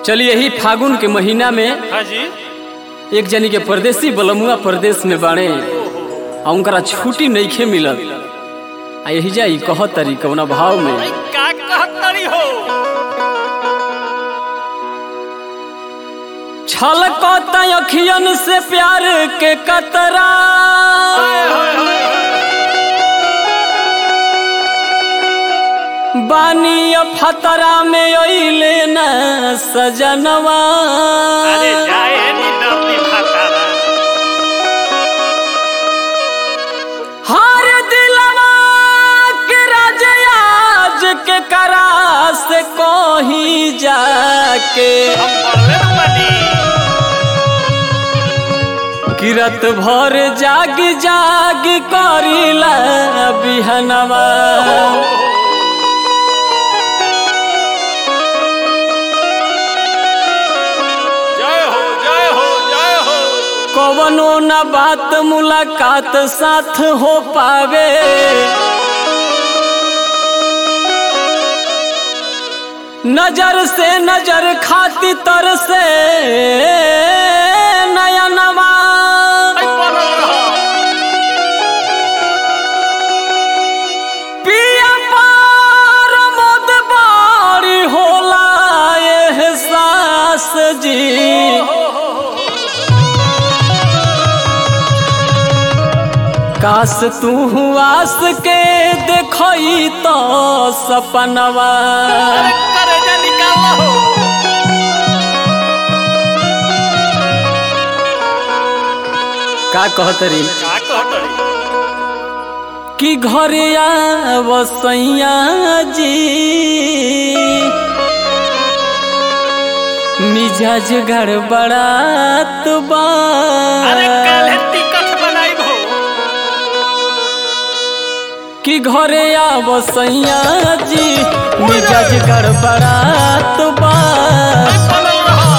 चलिए यही फागुन के महीना में हाँ जी एक जनी के परदेसी बलमुआ परदेश में बाड़े आ उनकरा छुट्टी नइखे मिलत आ यही जाई कह तरी कौना भाव में भाई का कहत तरी हो छलकत अखियन से प्यार के कतरा बानी फतरा में अइले न सजनवा अरे जाए नी डरनी भातारा हार दिलवा के राजयाज के करा से कहीं जाके हम पढ़ले न बनी किरत भर जाग जाग करिला बिहनवा जय हो जय हो जय हो कवनो न बात मुलाकात साथ हो पावे नजर से नजर खाती तर से नयनवा भाई पढ़ल रहो पिया पार मोद बारी होला एहसास जी काश तू आस के देखई तो सपनवा अरे करे जा निकाल हो का कहतरी का कहत तरी कि घरे आवसैया जी मिजाज गड़बड़ात बा अरे काले टिकट बनाई हो कि घरे आवसैया जी मिजाज गड़बड़ात बा भाई पढ़ल रहो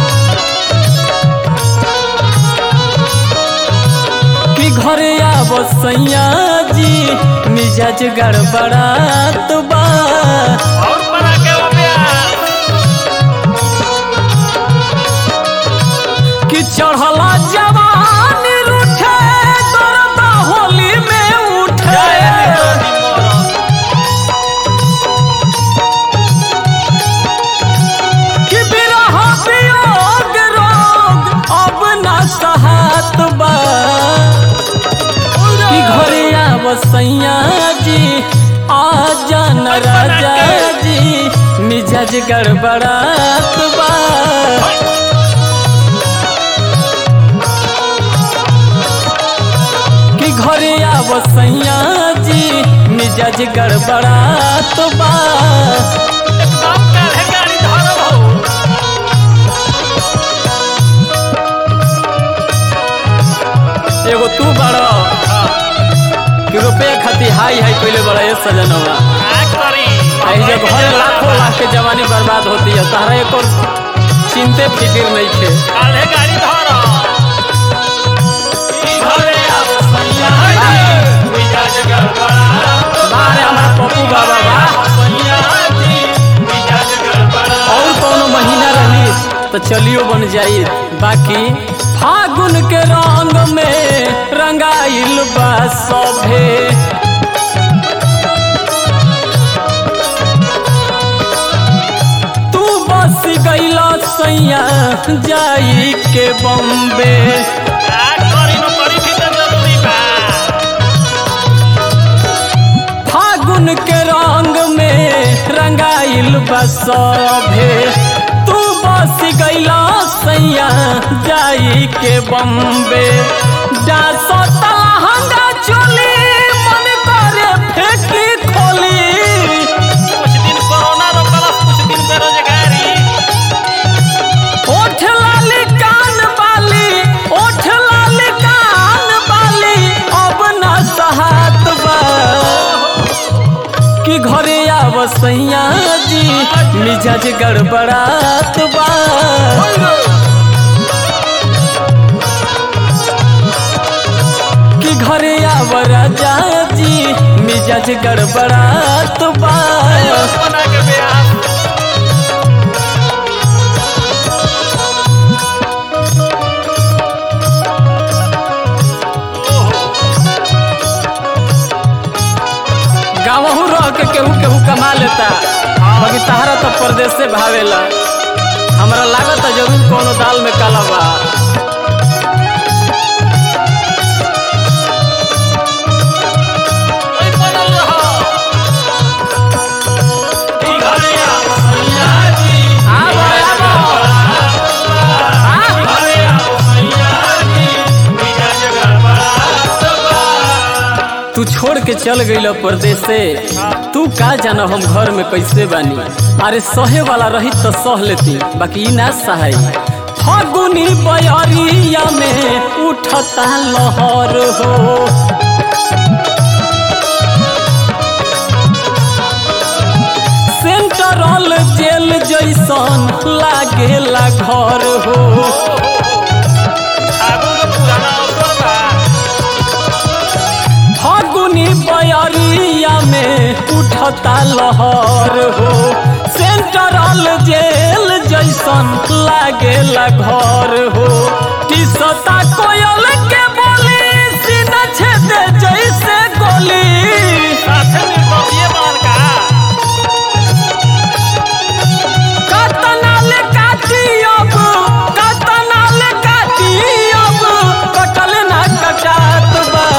कि घरे आवसैया जी मिजाज गड़बड़ात बा और बना के वो प्यार कि चढ़ला जवान रूठे दर्द होली में उठे कि बिरह वियोग रोग अब न सहत बा कि घरे आवसैया जी आ जान राजा जी मिजाज गड़बड़ात बा कि घरे आवसैया जी मिजाज गड़बड़ात बा एकदम काले गाड़ी धरल हो एगो तू बड़ कि रुपये खातिर हाई हाई पहले बड़ा ये सजनवा का करी आई जब घर लाखों लाख के जवानी बर्बाद होती है तारा एक और चिंते फिक्र नहीं थे काले गाड़ी धरो ई घरे आवसैया मिजाज गड़बड़ा बारे हमारा पप्पू बाबा बा आवसैया जी मिजाज गड़बड़ा और कोनो महीना रही तो चलियो बन जाई बाकी फागुन के रंग में रंगाइल बा सभे तू बस गईला सैया जाई के बम्बे का करी न करी भी तो जरूरी बा फागुन के रंग में रंगाइल बा सभे तू बस गईला सैया जाई के बम्बे डासो तलहंगा चोली मन करे फेंकी खोली कुछ दिन कोरोना रोकलस कुछ दिन बेरोजगारी ओठ लाली कान बाली ओठ लाली कान बाली अब न सहात बा कि घरे आवसैया जी मिजाज गड़बड़ात बा कि घरे आव राजा जी मिजाज गड़बड़ात बा बना के ब्याह केहू केहू कमा लेता बाकी तहरा तो परदेश से भावेला हमरा लागत जरूर कोनो दाल में काला बा ओइ बनल रहो ई घरे आओ सैया जी आबो आबो आ, घरे आओ सैया जी मिजाज गड़बड़ात बा तू छोड़ के चल गईल परदेश से तू का जाना हम घर में कैसे बानी अरे सहे वाला रही तो सह लेती बाकी ई ना सहाय फगुनी बयरिया में उठता लहर हो सेंट्रल जेल जैसन लागेला घर हो आगू के पुराना अवसर बा फागुनी बयरिया में उठता लहर हो सेंट्रल जेल जैसन लागेला घर हो टिसता कोयल के बोली सीना छेदे जैसे गोली साथे में बबिए मार का कतनाल काटी अब कतनाल काटी अब कटल ना कटात बा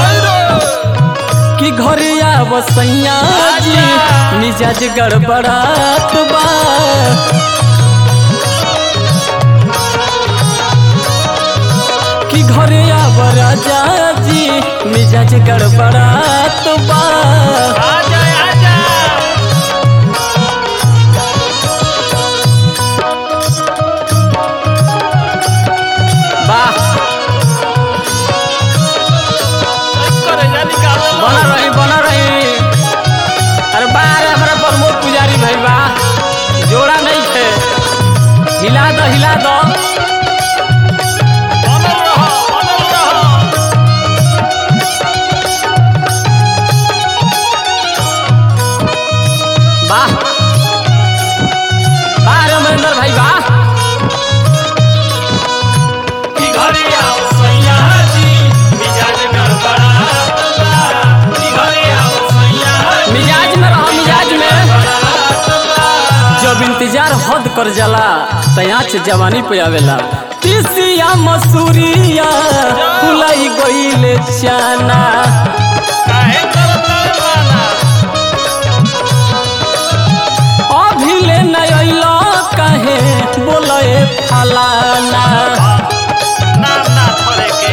कि घरे आव सैया जी मिजाज गड़बड़ात बा कि घरे आव राजा जी मिजाज गड़बड़ात बा आजा आजा वाह करे जा निकाल बना रही बना रही अरे बार हमारा प्रमोद पुजारी भाई बा जोड़ा नहीं थे हिला दो हिला दो बनल रहो बनल रहो वाह वाह रे अमरिंदर भाई वाह ई घरे आओ सैया जी मिजाज गड़बड़ात बा ई घरे आओ सैया जी मिजाज में रहो मिजाज में गड़बड़ात बा जब इंतजार हद कर जाला तयाच जवानी पे आवेला तीसिया मसूरिया फुलाई गईले चाना काहे करत बाना अभिले नयला काहे बोले फलाना नाम ना धरे के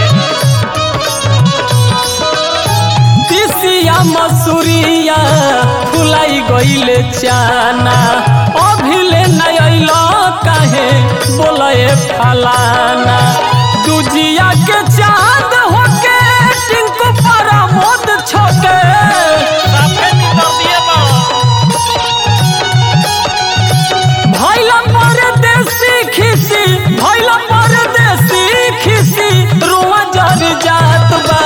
तीसिया मसूरिया फुलाई गईले चाना अभिले नयला काहे बोले फलाना दुजिया के चांद होके टिंकू परा मोद छोके साफे निकल दिए बाड़ो भैला परदेसी खिसी भैला परदेसी खिसी रुआ जर जात बा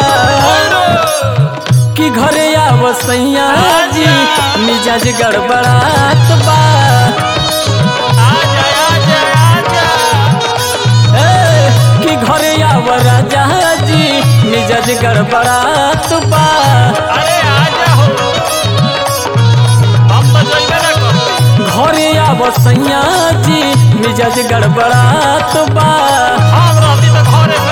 कि घरे आव सैया जी मिजाज गड़बड़ात बा आजा आजा आजा ए, कि घरे आव राजा जी मिजाज गड़बड़ात बा अरे आजा हो हम तो जइबे ना करते घरे आव सैया जी मिजाज गड़बड़ात बा हम रहती तो घरे